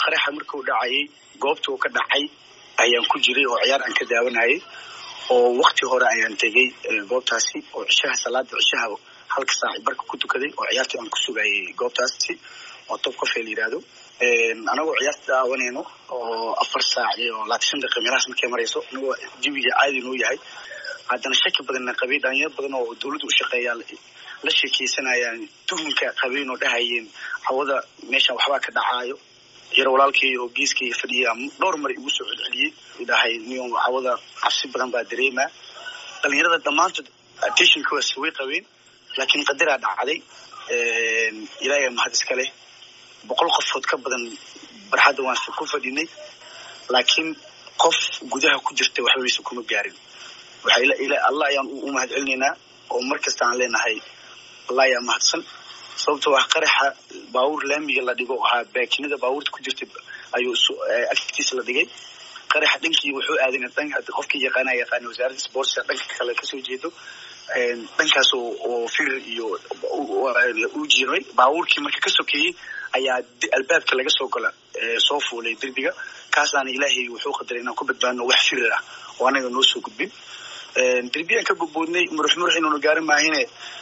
qaraxa markuu dhacayay goobta uu ka dhacay ayaan ku jiray oo ciyaar aan ka daawanayay oo wakti hore ayaan tegey goobtaasi oo cishaha salaada cishaha halka saaci barka ku tukaday oo ciyaartii aan ku sugayay goobtaasi oo top cofe la yihahdo anagoo ciyaarta daawanayno oo afar saac iyo labaatan shan daqiiqa meelahaas markay marayso anagoo jawiga caadi noo yahay haddana shaki badanna qabay dhalinyaro badan oo dawladda u shaqeeyaa la sheekeysanayaan tuhunka qabeen oo dhahayeen hawada meeshan waxbaa ka dhacaayo yar walaalkay oo geeskay fadhiya dhowr mar igu soo celceliyey dhahay niyo hawada cabsi badan baa dareemaa dhalinyarada dhammaantood attentionkaas way qabeen laakiin qadaraa dhacday ilaahay mahad iska leh boqol qofood ka badan barxadda waan ku fadhinay laakiin qof gudaha ku jirta waxbaysa kuma gaarin allah ayaan u mahad celinaynaa oo mar kasta aan leenahay allah ayaa mahadsan sababto wax qaraxa baabuur laamiga la dhigo ahaa baakinada baabuurta ku jirta ayuu agtiisa la dhigay qaraxa dhankii wuxuu aadan qofkii yaqaana yaqaana wasaaradda sportska dhanka kale kasoo jeedo dhankaas oo firir iyo u jiray baabuurkii marka ka sokeeyey ayaa albaabka laga soo gola soo fuulay derbiga kaasaana ilaahay wuxuu qadaray inaan ku badbaadno wax firir ah oo anaga noo soo gudbin derbiyaan ka boboodnay murux murux inuuna gaarin maahine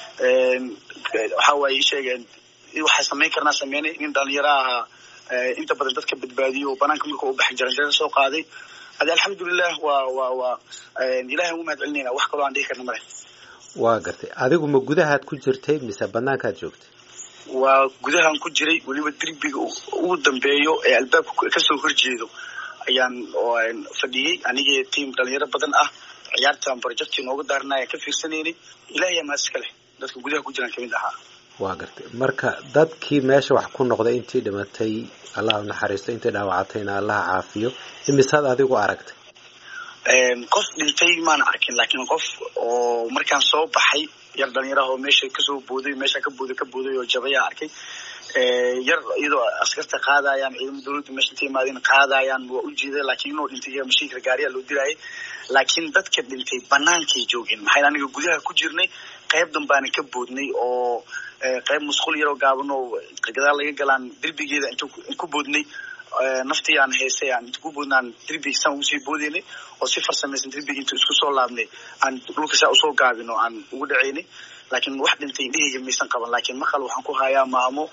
waxa waaye sheegeen waxaa samayn karnaa sameynay nin dhalinyaro ahaa inta badan dadka badbaadiyo oo banaanka marka u baxay jaranjaro soo qaaday ade alxamdulilah waa waa waa ilahay ugu mahad celinayna wax kaloo aan dhihi karna male waa gartay adigu ma gudahaad ku jirtay mise banaankaad joogtay waa gudahaan ku jiray weliba derbiga ugu dambeeyo ee albaabka kasoo horjeedo ayaan fadhiyey anigii tiam dhalinyaro badan ah ciyaartan projecti nooga daarna ayaan ka fiirsanaynay ilahay yaa mahad iska leh dadka gudaha ku jiraan kamid ahaa waa gartay marka dadkii meesha wax ku noqday intii dhimatay allah u naxariisto intii dhaawacatayna allah caafiyo imisaad adigu aragtay qof dhintay maana arkin laakiin qof oo markaan soo baxay yar dhalinyaraha oo meesha kasoo booday meesha ka booday ka booday oo jabayaa arkay yar iyadoo askarta qaadayaan ciidamo dawladda meesha inta imaadeen qaadayaan waa u jeeday laakiin inuu dhintay mashiinka gaariyaa loo dirayay laakiin dadka dhintay banaankay joogeen maxay aniga gudaha ku jirnay qayb danbaana ka boodnay oo qayb musqul yaroo gaaban oo gadaal laga galaan derbigeeda inta ku boodnay naftii aan heysay aan inta ku boodna aan derbiga saan ugu sii boodeynay oo si farsamaysan derbiga inta isku soo laabnay aan dhulka saa usoo gaabin oo aan ugu dhaceynay laakiin wax dhintay indhahayga maysan qaban laakiin maqal waxaan ku hayaa maamo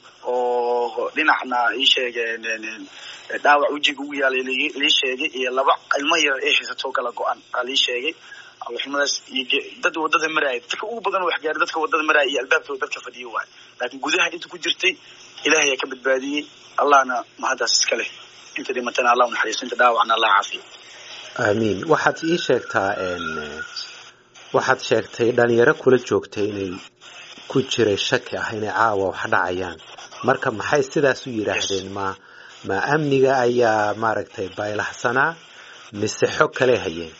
oo dhinacna ii sheegeen dhaawac wejiga ugu yaalay lii sheegay iyo laba ilmo yar ee haysatoo kala go-an aa lii sheegay alxumadaas iyo dad wadada maraaya dadka ugu badan wax gaari dadka wadada maraaya iyo albaabkooda dadka fadhiya waay laakiin gudaha inta ku jirtay ilahay ayaa ka badbaadiyey allahna mahaddaas iska leh inta dhimatana allah unaxariisto inta dhaawacna allah caafiyo aamiin waxaad ii sheegtaa waxaad sheegtay dhalinyaro kula joogtay inay ku jiray shaki ah inay caawa wax dhacayaan marka maxay sidaas u yidhaahdeen ma ma amniga ayaa maaragtay baylahsanaa mise xog kale hayeen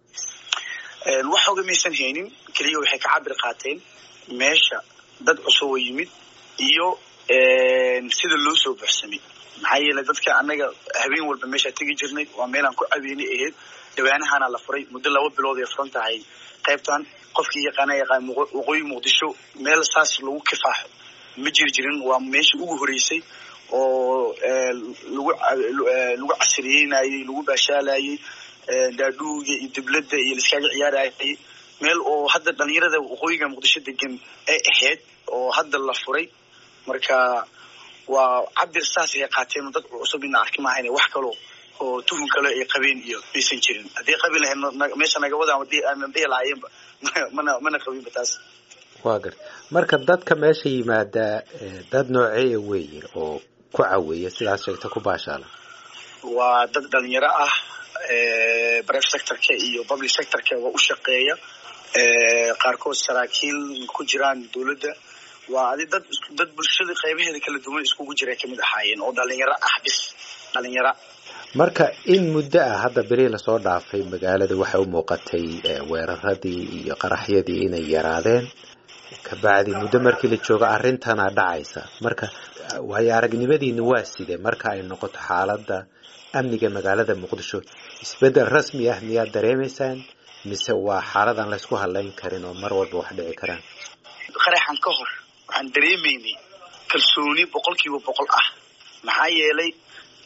wax xoga maysan haynin keliya waxay ka cabir qaateen meesha dad cusub oo yimid iyo sida loo soo buxsamay maxaa yeelay dadka annaga habeen walba meeshaa tegi jirnay waa meelaan ku cabeynay ahayd dhawaanahaana la furay muddo laba bilood ay furan tahay qaybtan qofkii yaqaana yaqaan waqooyi muqdisho meel saas lagu kifaaxo ma jiri jirin waa meesha ugu horeysay oo lagu lagu casriyeynayey lagu baashaalayey daadhuuga iyo dibladda iyo laiskaaga ciyaarayay meel oo hadda dhalinyarada waqooyiga muqdisho degan ay ahayd oo hadda la furay marka waa cabir saas ay qaateen dad cusub ina arki maahayn wax kaloo oo tuhun kale ay qabeen iyo maysan jirin haddii qabi lahayn meesha naga wada aanan dhihi lahaayeenba mana mana qabinba taas waa garta marka dadka meesha yimaada dad nooceeya weeye oo ku caweeya sidaas sheegta ku baashaala waa dad dhalinyaro ah private sectorka iyo public sectorka waa u shaqeeya qaarkood saraakiil ku jiraan dawladda waa adi dad dad bulshada qaybaheeda kala duwan iskugu jira kamid ahaayeen oo dhalinyaro ah bis dhalinyaro marka in muddo ah hadda beri lasoo dhaafay magaalada waxay u muuqatay weeraradii iyo qaraxyadii inay yaraadeen kabacdi muddo markii la joogo arrintana dhacaysa marka waayo aragnimadiina waa side marka ay noqoto xaaladda amniga magaalada muqdisho isbeddel rasmi ah miyaad dareemaysaan mise waa xaaladan laysku hadlayn karin oo mar walba wax dhici karaan qaraxan ka hor waxaan dareemaynay kalsooni boqol kiiba boqol ah maxaa yeelay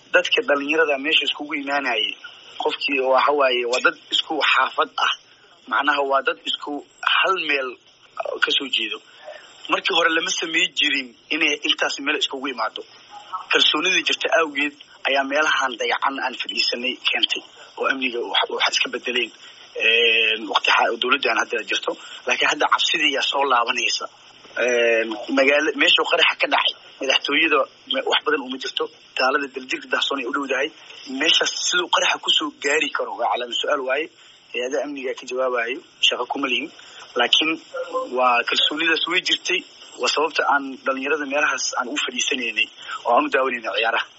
dadka dhalinyarada meesha iskugu imaanayay qofkii waxa waaye waa dad isku xaafad ah macnaha waa dad isku hal meel kasoo jeedo markii hore lama samey jirin inay intaas meel iskugu imaado kalsoonida jirta awgeed ayaa meelahan dayacan aan fadhiisanay keentay oo amniga waxa iska bedeleen waqti dawladdan hadda jirto laakiin hadda cabsidii yaa soo laabanaysa magaala meeshuu qaraxa ka dhacay madaxtooyada wax badan uma jirto taalada daljirka dahsoon ay u dhowdahay meeshaas siduu qaraxa kusoo gaari karo waa calaama su-aal waaye hay-ada amniga ka jawaabayo shaqo kuma lihin laakiin waa kalsoonidaas way jirtay waa sababta aan dhalinyarada meelahaas aan u fadhiisanaynay oo aan u daawanayna ciyaaraha